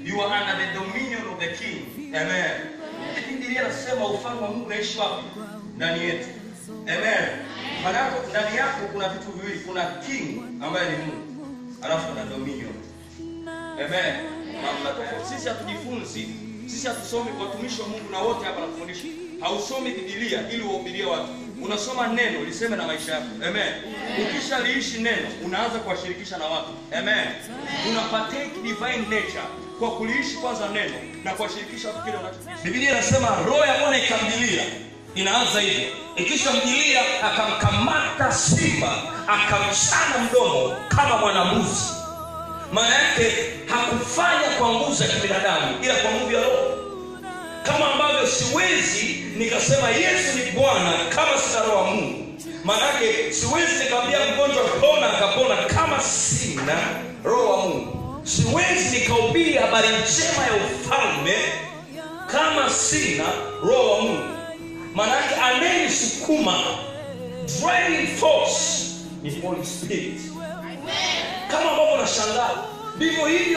you are under the dominion of the king amen lakini Biblia inasema ufalme wa Mungu unaishi wapi ndani yetu amen maana yako ndani yako kuna vitu viwili kuna king ambaye ni Mungu alafu kuna dominion amen mamlaka tofauti sisi hatujifunzi sisi hatusomi kwa watumishi wa Mungu na wote hapa nakufundisha hausomi Biblia ili uwahubirie watu unasoma neno liseme na maisha yako amen ukishaliishi neno unaanza kuwashirikisha na watu amen una partake divine nature kwa kuliishi kwanza neno na kuwashirikisha watu kile unacho Biblia inasema roho ya Bwana ikamjilia inaanza hivyo ikishamjilia akamkamata simba akamchana mdomo kama mwanambuzi maana yake hakufanya kwa nguvu za kibinadamu ila kwa nguvu ya roho kama ambavyo siwezi nikasema yesu ni bwana kama sina roho wa mungu maanake siwezi nikamwambia mgonjwa pona akapona kama sina roho wa mungu siwezi nikahubiri habari njema ya ufalme kama sina roho wa mungu maanake anayenisukuma driving force ni holy spirit kama ambavyo nashangaa ndivyo hivyo